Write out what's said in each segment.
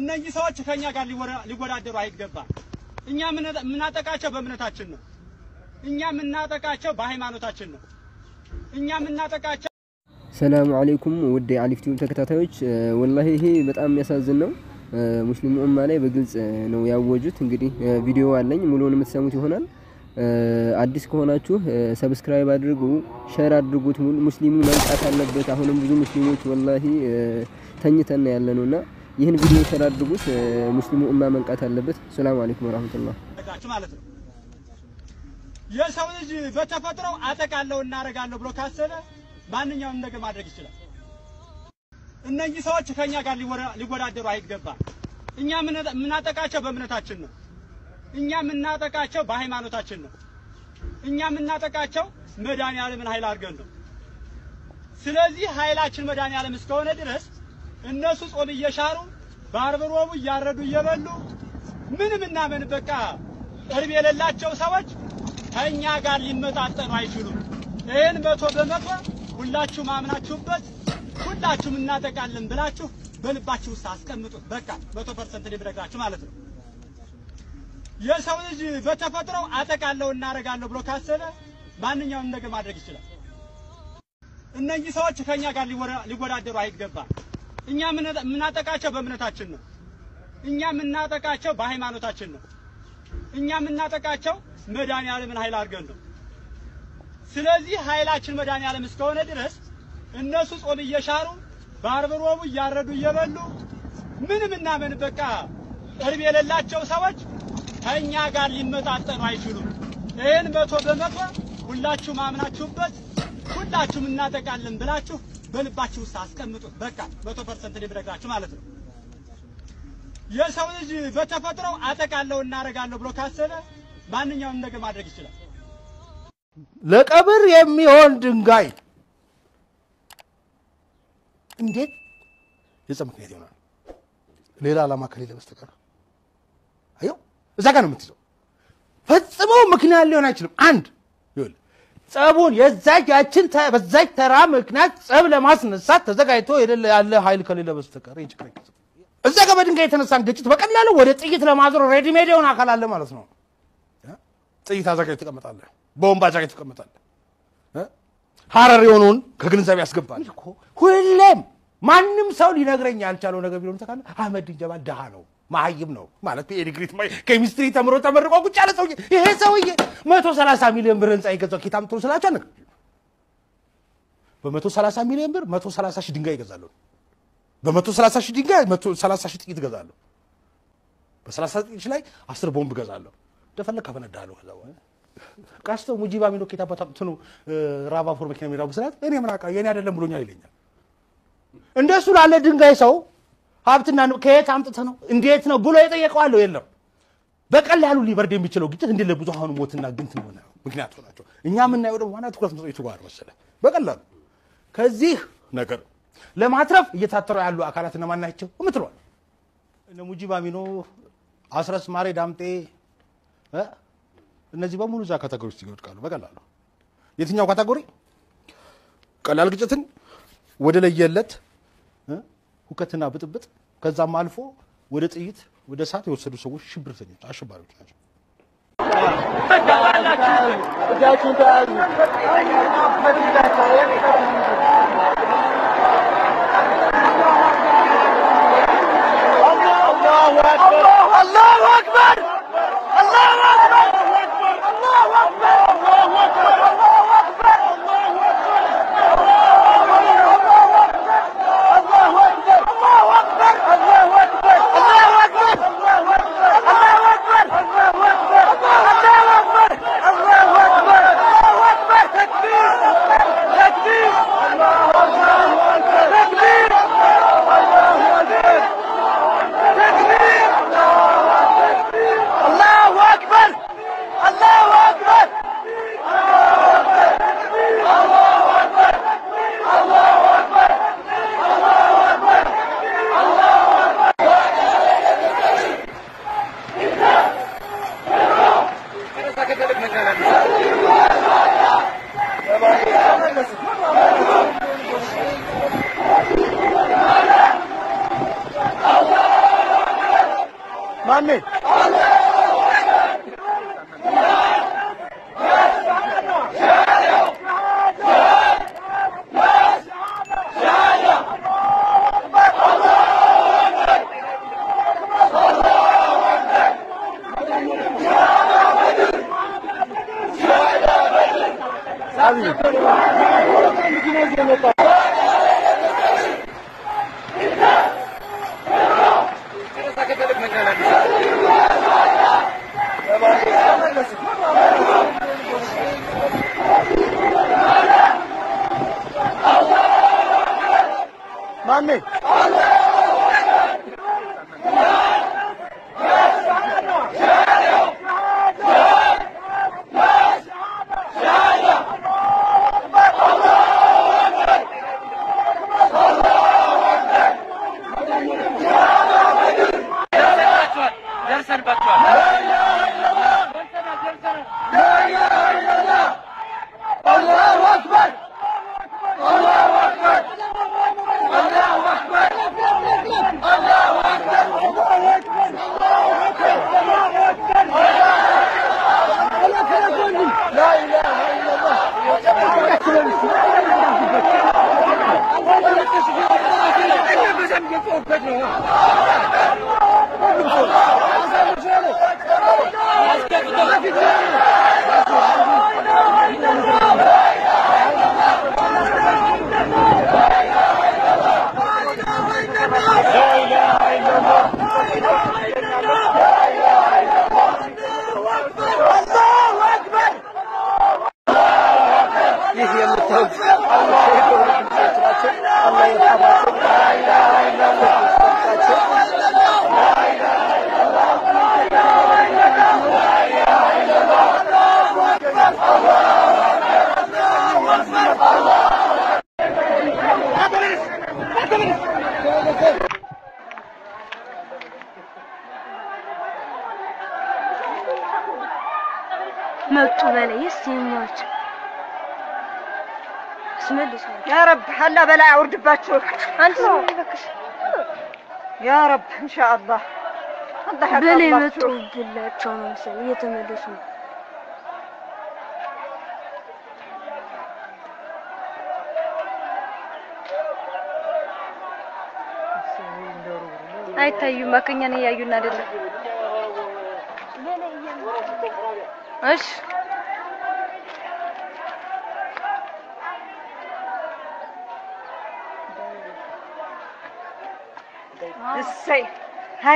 እነዚህ ሰዎች ከኛ ጋር ሊወራ- ሊወዳደሩ አይገባም። እኛ የምነ- የምናጠቃቸው በእምነታችን ነው። እኛ የምናጠቃቸው በሃይማኖታችን ነው። እኛ የምናጠቃቸው ሰላም አለይኩም ውድ የአሊፍ ቲዩብ ተከታታዮች፣ ወላሂ ይሄ በጣም የሚያሳዝን ነው። ሙስሊሙ ኡማ ላይ በግልጽ ነው ያወጁት። እንግዲህ ቪዲዮ አለኝ ሙሉውን የምትሰሙት ይሆናል። አዲስ ከሆናችሁ ሰብስክራይብ አድርጉ፣ ሼር አድርጉት። ሙስሊሙ መንቃት አለበት። አሁንም ብዙ ሙስሊሞች ወላሂ ተኝተን ያለ ነውና ይህን ቪዲዮ ሼር አድርጉት። ሙስሊሙ ኡማ መንቃት አለበት። ሰላም አለይኩም ወራህመቱላህ። ያደረጋችሁ ማለት ነው። የሰው ልጅ በተፈጥሮ አጠቃለሁ እናደርጋለሁ ብሎ ካሰበ ማንኛውም ነገር ማድረግ ይችላል። እነዚህ ሰዎች ከኛ ጋር ሊወራ- ሊወዳደሩ አይገባም። እኛ የምነ- የምናጠቃቸው በእምነታችን ነው። እኛ የምናጠቃቸው በሃይማኖታችን ነው። እኛ የምናጠቃቸው መድኃኒዓለምን ኃይል አድርገን ነው። ስለዚህ ኃይላችን መድኃኒዓለም እስከሆነ ድረስ እነሱ ጾም እየሻሩ በአርብ ሮቡ እያረዱ እየበሉ ምንም እና ምን በቃ ቅርብ የሌላቸው ሰዎች ከእኛ ጋር ሊመጣጠኑ አይችሉም። ይህን መቶ በመቶ ሁላችሁም አምናችሁበት ሁላችሁም እናጠቃለን ብላችሁ በልባችሁ ውስጥ አስቀምጡት። በቃ መቶ ፐርሰንት ሊብረግራችሁ ማለት ነው። የሰው ልጅ በተፈጥሮ አጠቃለሁ እናደርጋለሁ ብሎ ካሰበ ማንኛውም ነገር ማድረግ ይችላል። እነዚህ ሰዎች ከኛ ጋር ሊወራ- ሊወዳደሩ አይገባም። እኛ የምነ- የምናጠቃቸው በእምነታችን ነው። እኛ የምናጠቃቸው በሃይማኖታችን ነው። እኛ የምናጠቃቸው መድኃኒዓለምን ኃይል አድርገን ነው። ስለዚህ ኃይላችን መድኃኒዓለም እስከሆነ ድረስ እነሱ ጾም እየሻሩ በአርብ ሮቡ እያረዱ እየበሉ ምንም እና ምን በቃ ቅርብ የሌላቸው ሰዎች ከእኛ ጋር ሊመጣጠኑ አይችሉም። ይህን መቶ በመቶ ሁላችሁም አምናችሁበት ሁላችሁም እናጠቃለን ብላችሁ በልባችሁ ውስጥ አስቀምጡት። በቃ መቶ ፐርሰንት ሊብረግራችሁ ማለት ነው። የሰው ልጅ በተፈጥሮ አጠቃለሁ እናደርጋለሁ ብሎ ካሰበ ማንኛውም ነገር ማድረግ ይችላል። ለቀብር የሚሆን ድንጋይ እንዴት የጸብ ምክንያት ይሆናል? ሌላ ዓላማ ከሌለ በስተቀር አየው፣ እዛ ጋር ነው የምትይዘው። ፈጽሞ ምክንያት ሊሆን አይችልም። አንድ ይኸውልህ፣ ጸቡን የዛች ያችን ተ- በዛች ተራ ምክንያት ጸብ ለማስነሳት ተዘጋጅቶ የሌለ ያለ ኃይል ከሌለ በስተቀር ይህን ችግር አይቀርም። እዛ ጋር በድንጋይ የተነሳን ግጭት በቀላሉ ወደ ጥይት ለማዞር ሬዲሜድ የሆነ አካል አለ ማለት ነው። ጥይት አዘጋጅ ትቀመጣለህ፣ ቦምብ አዘጋጅ ትቀመጣለህ። ሀረር የሆነውን ከግንዛቤ ያስገባል እኮ ሁሌም ማንም ሰው ሊነግረኝ ያልቻለው ነገር ቢሆን ተካለ አህመድ ጀማል ድሃ ነው መሀይም ነው ማለት የዲግሪ ኬሚስትሪ ተምሮ ተመርቆ ቁጭ ያለ ሰውዬ ይሄ ሰውዬ መቶ ሰላሳ ሚሊዮን ብር ህንፃ የገዛው ኬታ ምትሉ ስላቸው አነ በመቶ ሰላሳ ሚሊዮን ብር መቶ ሰላሳ ሺህ ድንጋይ ይገዛለሁ በመቶ ሰላሳ ሺህ ድንጋይ መቶ ሰላሳ ሺህ ጥይት እገዛለሁ በሰላሳ ጥይት ላይ አስር ቦምብ እገዛለሁ እንደፈለግ ካፈነዳለሁ ከዛ በኋላ ቀስተው ሙጂባ ሚኖ ኬታ በታጥኑ ራባ ፎር መኪና የሚራቡ ስላት እኔ ምን አውቃለሁ የኔ አይደለም ብሎኛል ይለኛል። እንደሱ ላለ ድንጋይ ሰው ሀብትና ንብ ከየት አምጥተህ ነው እንዴት ነው ብሎ የጠየቀዋለሁ የለም። በቀላሉ ሊበርድ የሚችለው ግጭት እንዴት ለብዙሃኑ ሞትና ግንት ሆነ ምክንያት ሆናቸው። እኛ የምናየው ደግሞ ዋና ትኩረት መስጠቱ ጋር መሰለ በቀላሉ ከዚህ ነገር ለማትረፍ እየታተሩ ያሉ አካላት እነማን ናቸው የምትለዋል እነ ሙጂባ ሚኖ፣ አስረስ ማሬ ዳምጤ እ እነዚህ በሙሉ እዛ ካታጎሪ ውስጥ ይወድቃሉ በቀላሉ። የትኛው ካታጎሪ? ቀላል ግጭትን ወደ ለየለት እ ሁከትና ብጥብጥ ከዛም አልፎ ወደ ጥይት ወደ እሳት የወሰዱ ሰዎች ሽብርተኞች፣ አሸባሪዎች ናቸው። ማሜ ማሜ ይህ የምታዩት አላህ ይርሐማቸው። መጡ በላይ የኛዎች ስመልስ ያ ረብ አላ በላይ አውርድባችሁ። አንተ ዝም በክሽ ያ ረብ ኢንሻአላህ አላህ በላይ ያቀርባችሁ። መጡብላቸው ነው መሰለኝ እየተመለሱ ነው። አይታዩም። ማከኛን እያዩን አይደለም። እሺ እሰይ ሀይ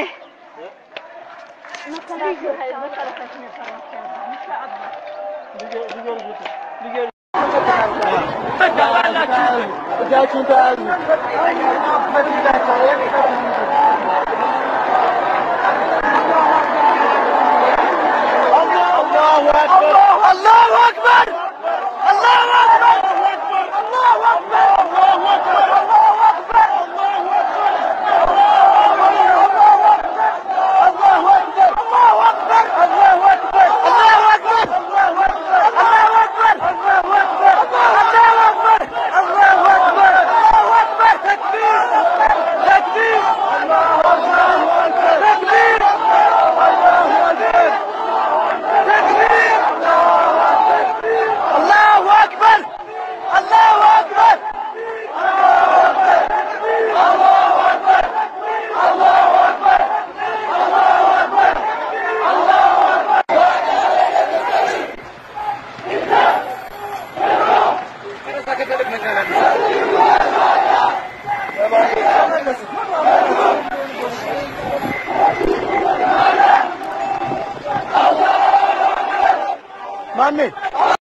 ማሜ